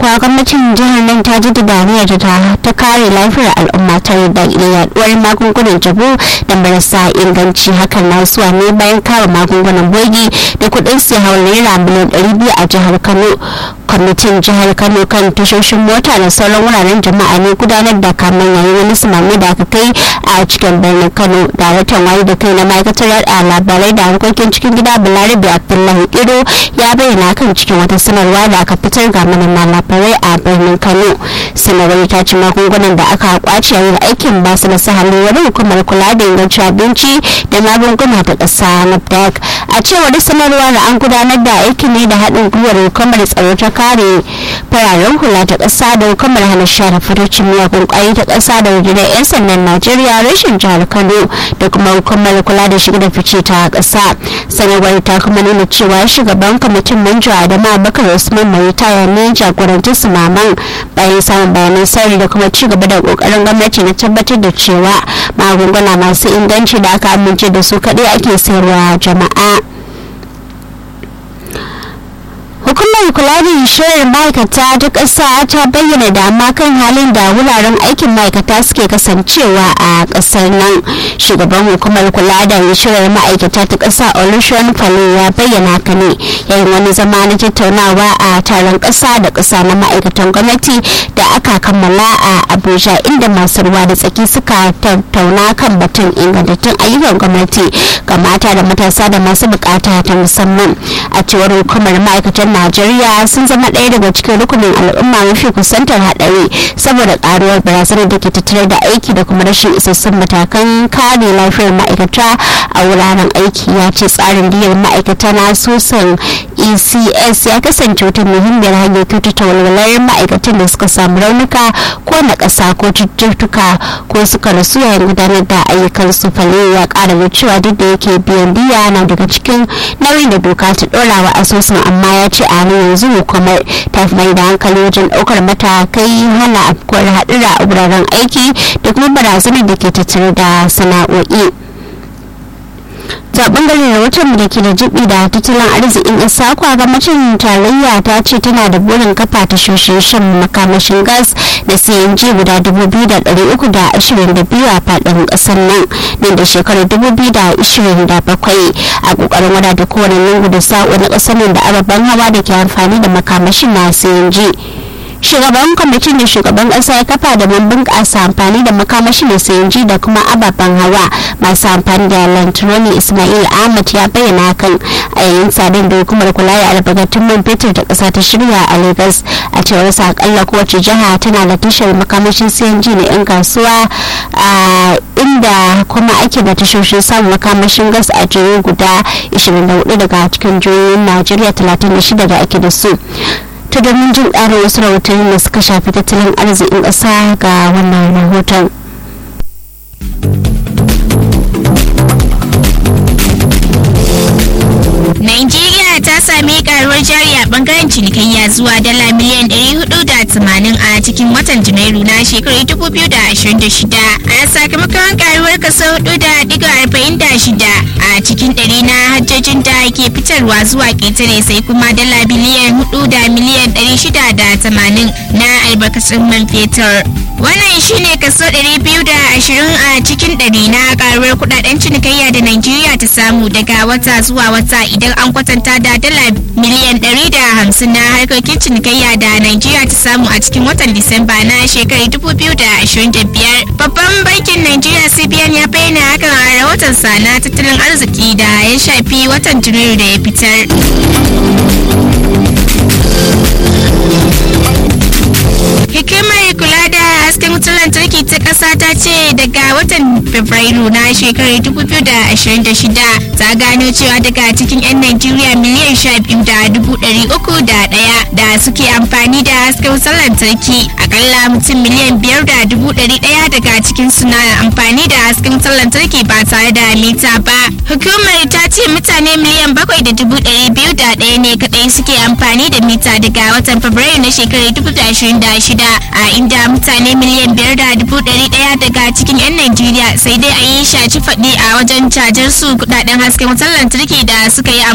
kuwa gwamnatin jihar nan ta ji daniyar ta ta kare lafiyar al'umma ta da yaduwar magungunan jabu da marasa inganci hakan na zuwa ne bayan kare magungunan bogi da kuɗin su hawa naira miliyan ɗari biyu a jihar kano kwamitin jihar kano kan tashoshin mota da sauran wuraren jama'a ne gudanar da kamen yayin wani sumami da aka kai a cikin birnin kano daraktan wayo da kai na ma'aikatar yada labarai da harkokin cikin gida balarabe abdullahi iro ya bayyana kan cikin wata sanarwa da aka fitar ga manema labarai a birnin kano sanarwar ta ci magungunan da aka kwace yayin aikin ba su da sahalin wani hukumar kula da ingancin abinci da magunguna ta ƙasa nafdac a cewar sanarwar an gudanar da aikin ne da haɗin gwiwar hukumar tsaro ta kare fararen hula ta ƙasa da hukumar hana share farcin miyagun ƙwayoyi ta ƙasa da rundunar 'yan sandan najeriya rashin jihar kano da kuma hukumar kula da shiga da fice ta ƙasa sanarwar ta kuma nuna cewa shugaban kwamitin manjo adama abubakar usman mai taya ne jagoranci su maman bayan samun bayanan sirri da kuma ci gaba da kokarin gwamnati na tabbatar da cewa magunguna masu inganci da aka amince da su kaɗai ake sayarwa jama'a hukumar kula da shirin ma'aikata ta ƙasa ta bayyana dama kan halin da wuraren aikin ma'aikata suke kasancewa a ƙasar nan shugaban hukumar kula da shirin ma'aikata ta ƙasa olusegun falo ya bayyana haka ne yayin wani zama na tattaunawa a taron ƙasa da ƙasa na ma'aikatan gwamnati da aka kammala a abuja inda masu ruwa da tsaki suka tattauna kan batun ingantattun ayyukan gwamnati ga mata da matasa da masu bukata ta musamman a cewar hukumar ma'aikatan najeriya sun zama ɗaya daga cikin rukunin al'umma mafi kusantar haɗari saboda ƙaruwar barazanar da ke tattare da aiki da kuma rashin isassun matakan kare lafiyar ma'aikata a wuraren aiki ya ce tsarin diyar ma'aikata na sosan ecs ya kasance wata muhimmiyar hanyar kyautata walwalar ma'aikatan da suka samu raunuka ko na ƙasa ko cututtuka ko suka rasu yayin gudanar da ayyukan su fale ya ƙara da cewa duk da yake biyan biya na daga cikin nauyin da doka ta ɗora wa asusun amma ya ce a yanzu hukumar ta fi mai da hankali wajen ɗaukar matakai hana afkuwar haɗura a wuraren aiki da kuma barazanar da ke tattare da sana'o'i. ta bangaren rahoton da ke da jibi da tattalin arzikin isa kwa gwamnatin tarayya ta ce tana da burin kafa tashoshin shan makamashin gas da cng guda 2,322 a fadin kasar nan nan da shekarar 2027 a kokarin wadata kowane lungu da sa'o na kasar nan da ababen hawa da ke amfani da makamashin na cng shugaban kwamitin da shugaban kasa ya kafa da mun bunƙasa amfani da makamashi da sayanji da kuma ababen hawa masu amfani da lantaroni ismail ahmad ya bayyana kan a yayin tsadar da hukumar kula da albarkatun man fetur da ƙasa ta shirya a lagos a cewar sa akalla kowace jiha tana da tashar makamashin sayanji na 'yan kasuwa a inda kuma ake da tashoshin samun makamashin gas a jihohi guda 24 daga cikin jihohin najeriya 36 da ake da su ta domin jin ƙarin wasu rahotanni da suka shafi tattalin arzikin ƙasa ga wannan rahoton. Nigeria ta sami karuwar jari a bangaren cinikayya zuwa dala miliyan 480 a cikin watan Janairu na shekarar 2026 a sakamakon karuwar kaso 4.46 a cikin ɗari na hajjojin da ke fitarwa zuwa ƙetare sai kuma dala biliyan 4 da miliyan 680 na albarkacin man fetur. Wannan shine kaso 220 a cikin ɗari na karuwar kudaden cinikayya da Najeriya ta samu daga wata zuwa wata idan an kwatanta da dala miliyan 150 na harkokin cinikayya da Najeriya ta samu a cikin watan Disamba na shekarar 2025. Babban bankin Najeriya CBN ya bayyana hakan a rahoton sa na tattalin arziki da ya shafi watan Janairu da ya fitar. Hikimar kula da hasken wutar lantarki ta ƙasa ta ce daga watan Fabrairu na shekarar 2026 ta gano cewa daga cikin 'yan Najeriya miliyan 12 da dubu ɗari uku da ɗaya da suke amfani da hasken wutar lantarki akalla mutum miliyan biyar da dubu ɗari ɗaya daga cikin suna amfani da hasken wutar lantarki ba tare da mita ba. Hukumar ta ce mutane miliyan bakwai da dubu ɗari biyu da ɗaya ne kaɗai suke amfani da mita daga watan Fabrairu na shekarar 2026 a inda mutane miliyan biyar da dubu ɗari ɗaya daga cikin 'yan Najeriya sai dai a yi shaci faɗi a wajen cajar su kudaden hasken wutar lantarki da suka yi